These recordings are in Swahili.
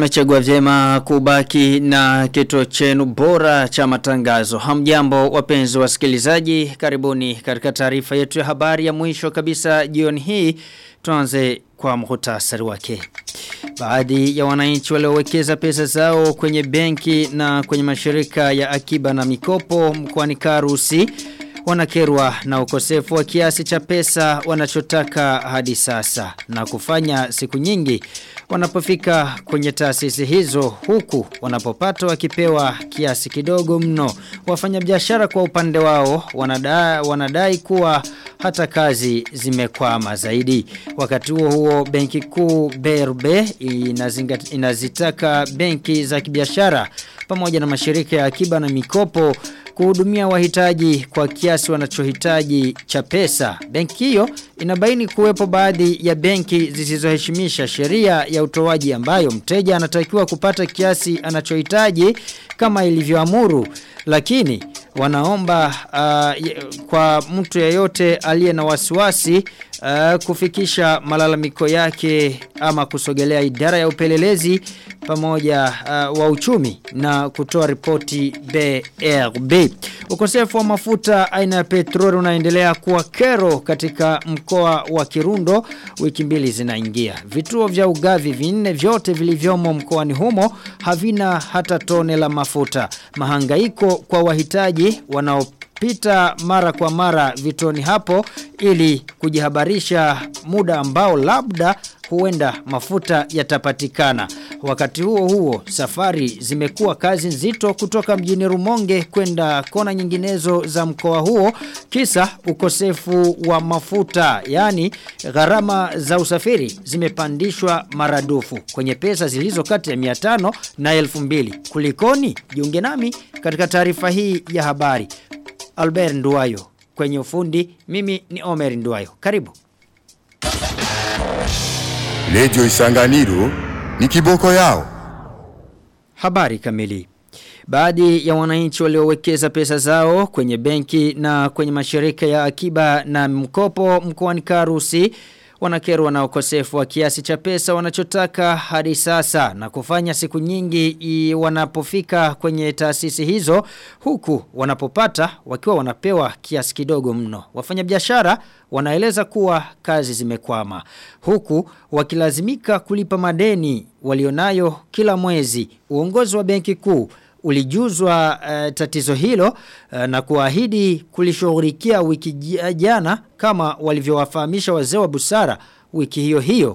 mmechagua vyema kubaki na kituo chenu bora cha matangazo. Hamjambo wapenzi wasikilizaji, karibuni katika taarifa yetu ya habari ya mwisho kabisa jioni hii. Tuanze kwa muhtasari wake. Baadhi ya wananchi waliowekeza pesa zao kwenye benki na kwenye mashirika ya akiba na mikopo mkoani Karusi wanakerwa na ukosefu wa kiasi cha pesa wanachotaka hadi sasa na kufanya siku nyingi wanapofika kwenye taasisi hizo huku wanapopata wakipewa kiasi kidogo mno wafanyabiashara kwa upande wao wanadai, wanadai kuwa hata kazi zimekwama zaidi wakati huo huo benki kuu BRB inazitaka benki za kibiashara pamoja na mashirika ya akiba na mikopo kuhudumia wahitaji kwa kiasi wanachohitaji cha pesa. Benki hiyo inabaini kuwepo baadhi ya benki zisizoheshimisha sheria ya utoaji ambayo mteja anatakiwa kupata kiasi anachohitaji kama ilivyoamuru lakini wanaomba uh, kwa mtu yeyote aliye na wasiwasi uh, kufikisha malalamiko yake ama kusogelea idara ya upelelezi pamoja uh, wa uchumi na kutoa ripoti BRB. Ukosefu wa mafuta aina ya petroli unaendelea kuwa kero katika mkoa wa Kirundo wiki mbili zinaingia. Vituo vya ugavi vinne vyote vilivyomo mkoani humo havina hata tone la mafuta. Mahangaiko kwa wahitaji wanao pita mara kwa mara vitoni hapo ili kujihabarisha muda ambao labda huenda mafuta yatapatikana. Wakati huo huo safari zimekuwa kazi nzito kutoka mjini Rumonge kwenda kona nyinginezo za mkoa huo kisa ukosefu wa mafuta yani gharama za usafiri zimepandishwa maradufu kwenye pesa zilizo kati ya 500 na 2000 kulikoni jiunge nami katika taarifa hii ya habari Albert Nduwayo kwenye ufundi mimi ni Omer Nduwayo karibu Radio Isanganiro ni kiboko yao. Habari kamili. Baadhi ya wananchi waliowekeza pesa zao kwenye benki na kwenye mashirika ya akiba na mkopo mkoani Karusi wanakerwa na ukosefu wa kiasi cha pesa wanachotaka hadi sasa na kufanya siku nyingi wanapofika kwenye taasisi hizo huku wanapopata wakiwa wanapewa kiasi kidogo mno. Wafanyabiashara wanaeleza kuwa kazi zimekwama huku wakilazimika kulipa madeni walionayo kila mwezi. Uongozi wa benki kuu ulijuzwa uh, tatizo hilo uh, na kuahidi kulishughulikia wiki jana kama walivyowafahamisha wazee wa busara wiki hiyo hiyo.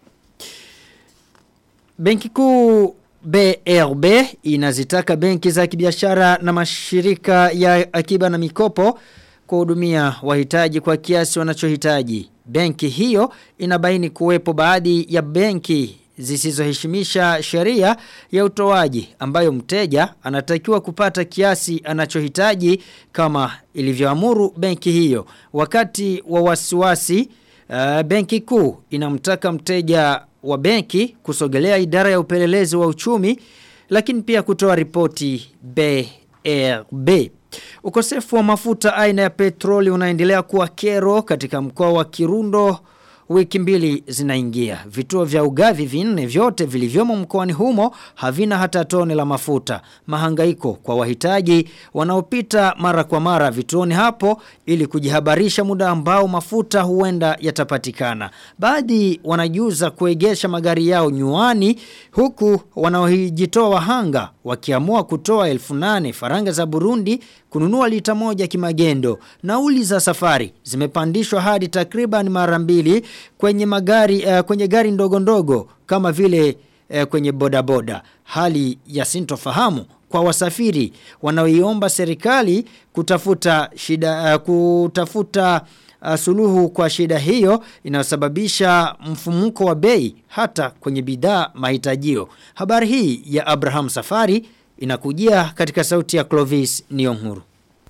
Benki kuu BRB inazitaka benki za kibiashara na mashirika ya akiba na mikopo kuhudumia wahitaji kwa kiasi wanachohitaji. Benki hiyo inabaini kuwepo baadhi ya benki zisizoheshimisha sheria ya utoaji ambayo mteja anatakiwa kupata kiasi anachohitaji kama ilivyoamuru benki hiyo. Wakati wa wasiwasi uh, benki kuu inamtaka mteja wa benki kusogelea idara ya upelelezi wa uchumi lakini pia kutoa ripoti BRB. Ukosefu wa mafuta aina ya petroli unaendelea kuwa kero katika mkoa wa Kirundo wiki mbili zinaingia. Vituo vya ugavi vinne vyote vilivyomo mkoani humo havina hata tone la mafuta. Mahangaiko kwa wahitaji wanaopita mara kwa mara vituoni hapo ili kujihabarisha muda ambao mafuta huenda yatapatikana. Baadhi wanajuza kuegesha magari yao nyuani huku wanaojitoa wahanga wakiamua kutoa elfu nane faranga za Burundi kununua lita moja kimagendo. Nauli za safari zimepandishwa hadi takriban mara mbili kwenye magari uh, kwenye gari ndogo ndogo kama vile uh, kwenye bodaboda. Hali ya sintofahamu kwa wasafiri wanaoiomba serikali kutafuta shida uh, kutafuta uh, suluhu kwa shida hiyo inayosababisha mfumuko wa bei hata kwenye bidhaa mahitajio. Habari hii ya Abraham Safari inakujia katika sauti ya Clovis Niyonkuru.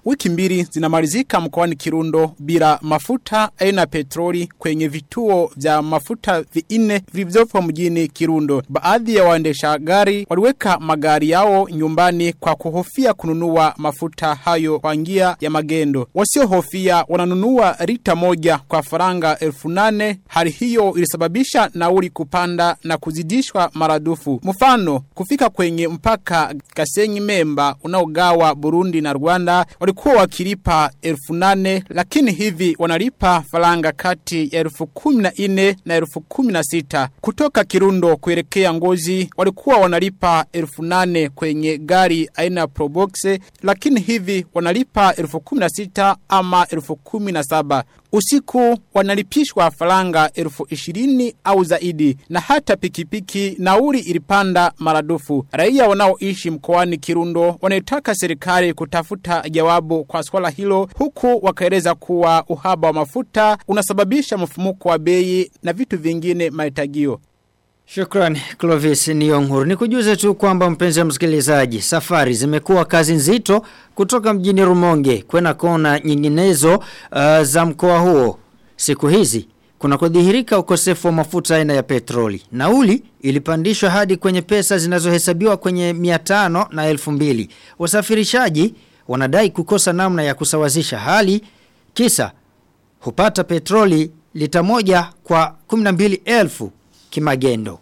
wiki mbili zinamalizika mkoani Kirundo bila mafuta aina petroli kwenye vituo vya mafuta vinne vilivyopo mjini Kirundo. Baadhi ya waendesha gari waliweka magari yao nyumbani kwa kuhofia kununua mafuta hayo kwa njia ya magendo. Wasiohofia wananunua lita moja kwa faranga elfu nane. Hali hiyo ilisababisha nauli kupanda na kuzidishwa maradufu. Mfano, kufika kwenye mpaka Gasenyi Memba unaogawa Burundi na Rwanda walikuwa wakilipa elfu nane, lakini hivi wanalipa faranga kati ya elfu kumi na nne na elfu kumi na sita. Kutoka Kirundo kuelekea Ngozi walikuwa wanalipa elfu nane kwenye gari aina ya Probox, lakini hivi wanalipa elfu kumi na sita ama elfu kumi na saba. Usiku wanalipishwa faranga elfu ishirini au zaidi na hata pikipiki nauli ilipanda maradufu. Raia wanaoishi mkoani Kirundo wanaitaka serikali kutafuta jawabu kwa swala hilo huku wakaeleza kuwa uhaba wa mafuta unasababisha mfumuko wa bei na vitu vingine mahitajio. Shukran Clovis Nyong'or. Nikujuze tu kwamba mpenzi wa msikilizaji, safari zimekuwa kazi nzito kutoka mjini Rumonge kwenda kona nyinginezo uh, za mkoa huo. Siku hizi kuna kudhihirika ukosefu wa mafuta aina ya petroli. Nauli ilipandishwa hadi kwenye pesa zinazohesabiwa kwenye 500 na 2000. Wasafirishaji wanadai kukosa namna ya kusawazisha hali kisa hupata petroli lita moja kwa 12,000 kimagendo.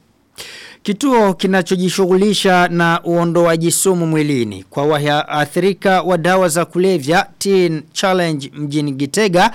Kituo kinachojishughulisha na uondoaji sumu mwilini kwa waathirika wa dawa za kulevya Teen Challenge mjini Gitega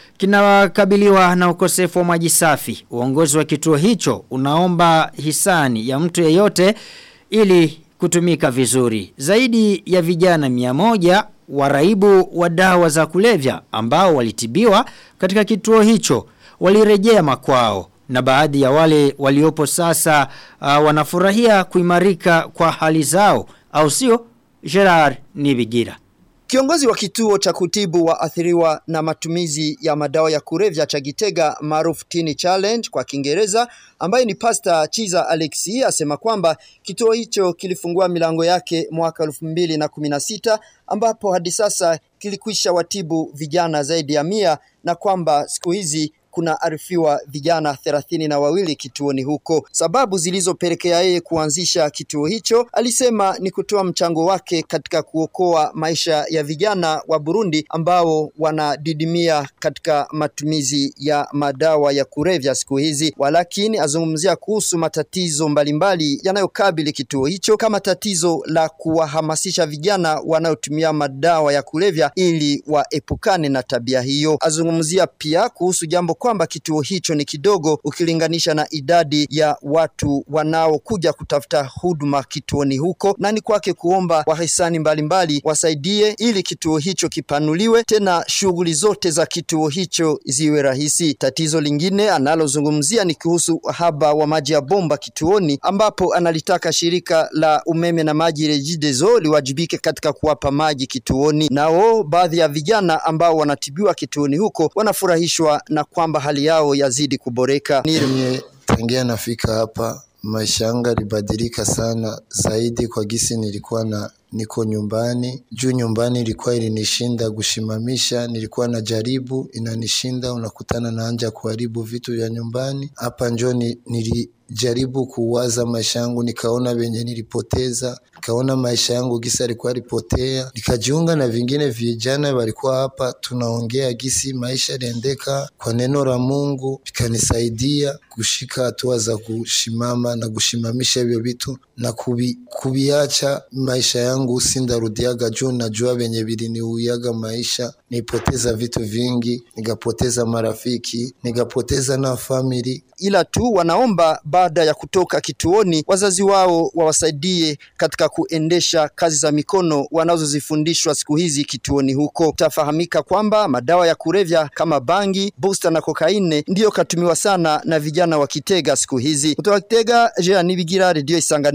kinakabiliwa na ukosefu wa maji safi. Uongozi wa kituo hicho unaomba hisani ya mtu yeyote ili kutumika vizuri. Zaidi ya vijana 100 waraibu wa dawa za kulevya ambao walitibiwa katika kituo hicho walirejea makwao na baadhi ya wale waliopo sasa uh, wanafurahia kuimarika kwa hali zao au sio Gerard Nibigira Kiongozi wa kituo cha kutibu waathiriwa na matumizi ya madawa ya kulevya cha Gitega maarufu Teen Challenge kwa Kiingereza ambaye ni Pastor Chiza Alexi asema kwamba kituo hicho kilifungua milango yake mwaka elfu mbili na kumi na sita ambapo hadi sasa kilikwisha watibu vijana zaidi ya mia na kwamba siku hizi kuna arifiwa vijana thelathini na wawili kituoni huko. Sababu zilizopelekea yeye kuanzisha kituo hicho, alisema ni kutoa mchango wake katika kuokoa maisha ya vijana wa Burundi ambao wanadidimia katika matumizi ya madawa ya kulevya siku hizi. Walakini azungumzia kuhusu matatizo mbalimbali yanayokabili kituo hicho kama tatizo la kuwahamasisha vijana wanaotumia madawa ya kulevya ili waepukane na tabia hiyo. Azungumzia pia kuhusu jambo kwamba kituo hicho ni kidogo ukilinganisha na idadi ya watu wanaokuja kutafuta huduma kituoni huko, na ni kwake kuomba wahisani mbalimbali wasaidie ili kituo hicho kipanuliwe, tena shughuli zote za kituo hicho ziwe rahisi. Tatizo lingine analozungumzia ni kuhusu uhaba wa maji ya bomba kituoni, ambapo analitaka shirika la umeme na maji REGIDESO liwajibike katika kuwapa maji kituoni. Nao baadhi ya vijana ambao wanatibiwa kituoni huko wanafurahishwa na kwamba hali yao yazidi kuboreka. Mie tangia nafika hapa maisha yangu yalibadilika sana zaidi kwa gisi nilikuwa na niko nyumbani juu nyumbani ilikuwa ilinishinda kushimamisha, nilikuwa na jaribu inanishinda, unakutana na anja kuharibu vitu vya nyumbani. Hapa njo ni, nilijaribu kuwaza maisha yangu, nikaona venye nilipoteza, nikaona maisha yangu gisi alikuwa alipotea, nikajiunga na vingine vijana walikuwa hapa, tunaongea gisi maisha liendeka kwa neno la Mungu, vikanisaidia kushika hatua za kushimama na kushimamisha hivyo vitu na kubi, kubiacha maisha yangu sindarudiaga juu najua venye viliniuyaga maisha nipoteza vitu vingi nikapoteza marafiki nikapoteza na famili ila tu wanaomba baada ya kutoka kituoni wazazi wao wawasaidie katika kuendesha kazi za mikono wanazozifundishwa siku hizi kituoni huko. Tafahamika kwamba madawa ya kulevya kama bangi, busta na kokaine ndiyo katumiwa sana na vijana wa Kitega siku hizi. Kutoka Kitega, Jean Nibigira, Radio Isangani.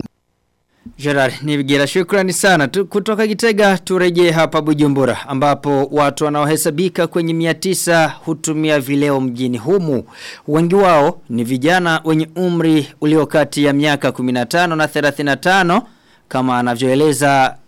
Gerard Nibigira shukrani sana tu, kutoka Gitega turejee hapa Bujumbura ambapo watu wanaohesabika kwenye 900 hutumia vileo mjini humu wengi wao ni vijana wenye umri ulio kati ya miaka 15 na 35 kama anavyoeleza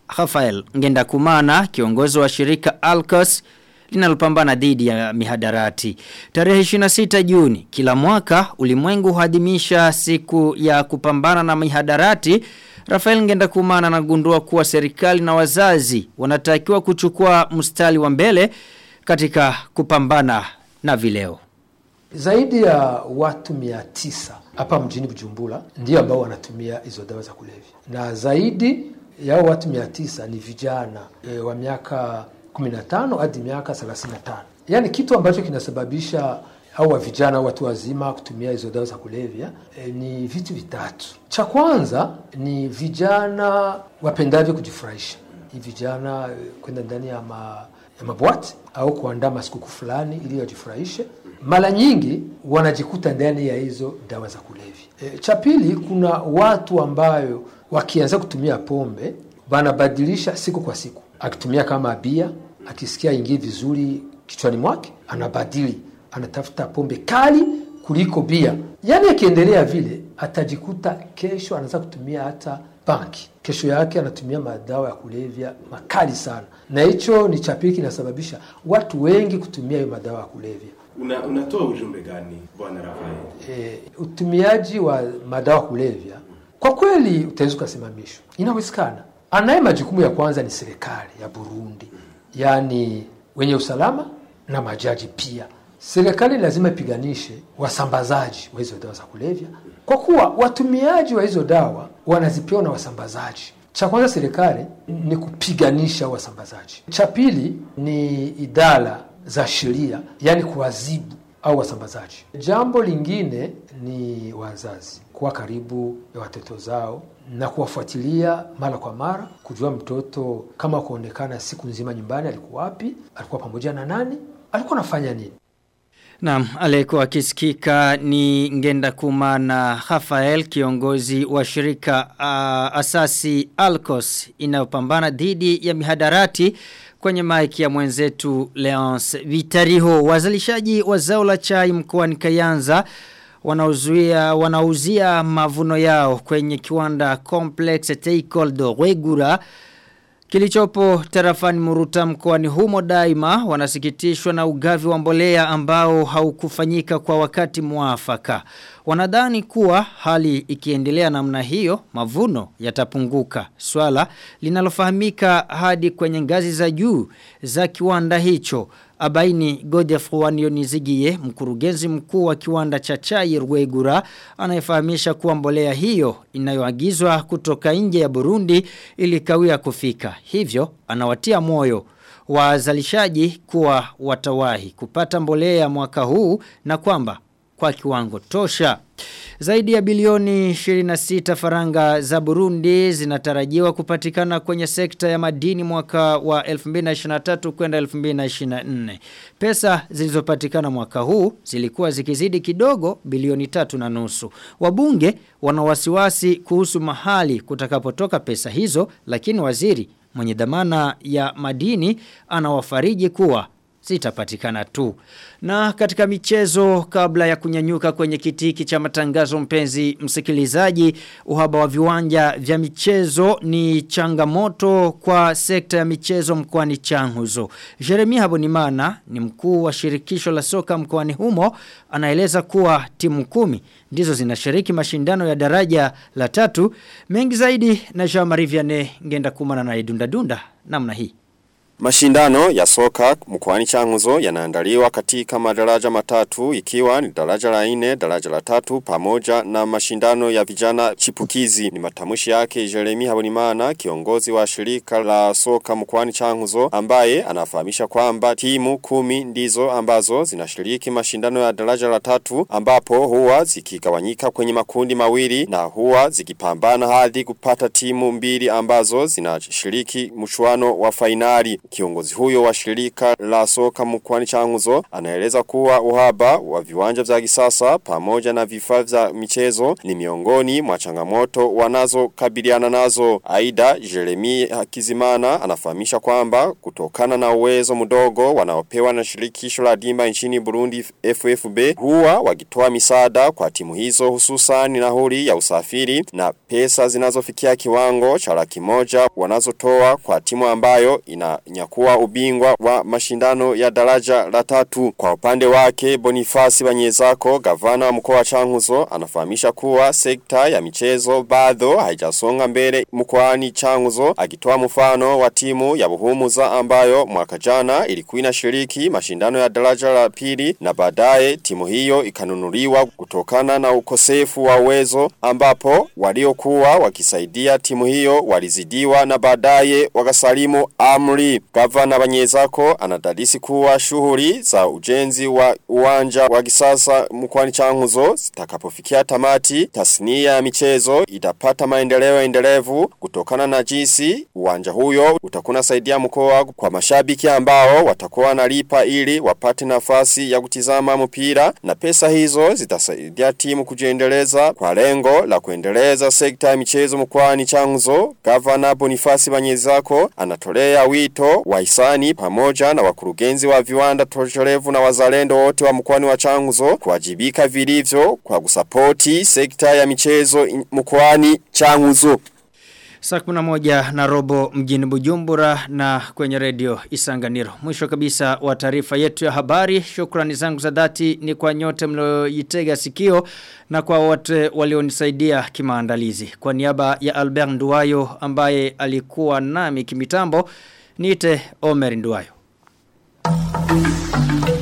Rafael Ngendakumana kiongozi wa shirika Alcos linalopambana dhidi ya mihadarati. Tarehe 26 Juni kila mwaka ulimwengu huadhimisha siku ya kupambana na mihadarati. Rafael Ngendakumana anagundua kuwa serikali na wazazi wanatakiwa kuchukua mstari wa mbele katika kupambana na vileo. Zaidi ya watu mia tisa hapa mjini Bujumbura ndio ambao wanatumia hizo dawa za kulevya, na zaidi ya hao watu mia tisa ni vijana e, wa miaka 15 hadi miaka 35. Yaani kitu ambacho kinasababisha au wa vijana au watu wazima kutumia hizo dawa za kulevya e, ni vitu vitatu. Cha kwanza ni vijana wapendavyo kujifurahisha. Ni vijana e, kwenda ndani ya ma, ya mabwati au kuandaa masikuku fulani ili wajifurahishe. Mara nyingi wanajikuta ndani ya hizo dawa za kulevya. E, cha pili kuna watu ambayo wakianza kutumia pombe wanabadilisha siku kwa siku. Akitumia kama bia, akisikia ingii vizuri kichwani mwake, anabadili, anatafuta pombe kali kuliko bia. Yaani akiendelea vile atajikuta kesho anaanza kutumia hata banki. Kesho yake anatumia madawa ya kulevya makali sana. Na hicho ni cha pili kinasababisha watu wengi kutumia hiyo madawa ya kulevya. Una, unatoa ujumbe gani bwana Rafael? E, utumiaji wa madawa kulevya kwa kweli utaweza ukasimamishwa, inawezekana. Anaye majukumu ya kwanza ni serikali ya Burundi, yaani wenye usalama na majaji pia. Serikali lazima ipiganishe wasambazaji wa hizo dawa za kulevya, kwa kuwa watumiaji wa hizo dawa wanazipewa na wasambazaji. Cha kwanza serikali ni kupiganisha wasambazaji. Cha pili ni idara za sheria, yaani kuwazibu au wasambazaji. Jambo lingine ni wazazi kuwa karibu ya watoto zao na kuwafuatilia mara kwa mara, kujua mtoto kama kuonekana siku nzima nyumbani, alikuwa wapi, alikuwa pamoja na nani, alikuwa anafanya nini. Naam, aliyekuwa akisikika ni Ngenda Kuma na Rafael kiongozi wa shirika uh, asasi Alcos inayopambana dhidi ya mihadarati kwenye maiki ya mwenzetu Leonce Vitariho wazalishaji wa zao la chai mkoani Kayanza wanauzuia wanauzia mavuno yao kwenye kiwanda Complex Teikol do Regura Kilichopo tarafani muruta mkoani humo daima wanasikitishwa na ugavi wa mbolea ambao haukufanyika kwa wakati mwafaka. Wanadhani kuwa hali ikiendelea namna hiyo mavuno yatapunguka. Swala linalofahamika hadi kwenye ngazi za juu za kiwanda hicho. Abaini Godefroy Wanionizigie mkurugenzi mkuu wa kiwanda cha chai Rwegura anayefahamisha kuwa mbolea hiyo inayoagizwa kutoka nje ya Burundi ilikawia kufika. Hivyo anawatia moyo wazalishaji kuwa watawahi kupata mbolea mwaka huu na kwamba kwa kiwango tosha. Zaidi ya bilioni 26 faranga za Burundi zinatarajiwa kupatikana kwenye sekta ya madini mwaka wa 2023 kwenda 2024. Pesa zilizopatikana mwaka huu zilikuwa zikizidi kidogo bilioni tatu na nusu. Wabunge wana wasiwasi kuhusu mahali kutakapotoka pesa hizo lakini waziri mwenye dhamana ya madini anawafariji kuwa zitapatikana tu. Na katika michezo kabla ya kunyanyuka kwenye kitiki cha matangazo mpenzi msikilizaji uhaba wa viwanja vya michezo ni changamoto kwa sekta ya michezo mkoani Changuzo. Jeremia Habonimana ni mkuu wa shirikisho la soka mkoani humo anaeleza kuwa timu kumi ndizo zinashiriki mashindano ya daraja la tatu mengi zaidi na Jean-Marie Vianney ngenda kumana na idunda dunda namna hii. Mashindano ya soka mkwani changuzo yanaandaliwa katika madaraja matatu ikiwa ni daraja la ine, daraja la tatu, pamoja na mashindano ya vijana chipukizi. Ni matamushi yake Jeremy Habonimana, kiongozi wa shirika la soka mkwani changuzo, ambaye anafahamisha kwamba timu kumi ndizo ambazo zinashiriki mashindano ya daraja la tatu, ambapo huwa zikigawanyika kwenye makundi mawili na huwa zikipambana hadi kupata timu mbili ambazo zinashiriki mchuano wa fainali. Kiongozi huyo wa shirika la soka mkwani changuzo anaeleza kuwa uhaba wa viwanja vya kisasa pamoja na vifaa vya michezo ni miongoni mwa changamoto wanazokabiliana nazo. Aida Jeremy Hakizimana anafahamisha kwamba kutokana na uwezo mdogo wanaopewa na shirikisho la dimba nchini Burundi FFB huwa wakitoa misaada kwa timu hizo hususan nauli ya usafiri na pesa zinazofikia kiwango cha laki moja wanazotoa kwa timu ambayo inanyakua ubingwa wa mashindano ya daraja la tatu. Kwa upande wake Bonifasi Banyezako gavana wa mkoa wa Changuzo anafahamisha kuwa sekta ya michezo bado haijasonga mbele mkoani Changuzo akitoa mfano wa timu ya Buhumuza ambayo mwaka jana ilikuwa inashiriki mashindano ya daraja la pili na baadaye timu hiyo ikanunuliwa kutokana na ukosefu wa uwezo ambapo waliokuwa wakisaidia timu hiyo walizidiwa na baadaye wakasalimu amri. Gavana Banyezako anadadisi kuwa shughuli za ujenzi wa uwanja wa kisasa mkoani Changuzo zitakapofikia tamati tasnia ya michezo itapata maendeleo endelevu kutokana na jinsi uwanja huyo utakuna saidia mkoa kwa mashabiki ambao watakuwa wanalipa ili wapate nafasi ya kutizama mpira na pesa hizo zitasaidia timu kujiendeleza kwa lengo la kuendeleza sekta ya michezo mkoani Changuzo. Gavana Bonifasi Banyezako anatolea wito wa hisani pamoja na wakurugenzi wa viwanda toshorevu na wazalendo wote wa mkoani wa Changuzo kuwajibika vilivyo kwa kusapoti sekta ya michezo mkoani Changuzo. Saa kuna moja na robo mjini Bujumbura na kwenye redio Isanganiro. Mwisho kabisa wa taarifa yetu ya habari. Shukrani zangu za dhati ni kwa nyote mlioitega sikio na kwa wote walionisaidia kimaandalizi. Kwa niaba ya Albert Nduwayo ambaye alikuwa nami kimitambo, niite Omer Nduwayo.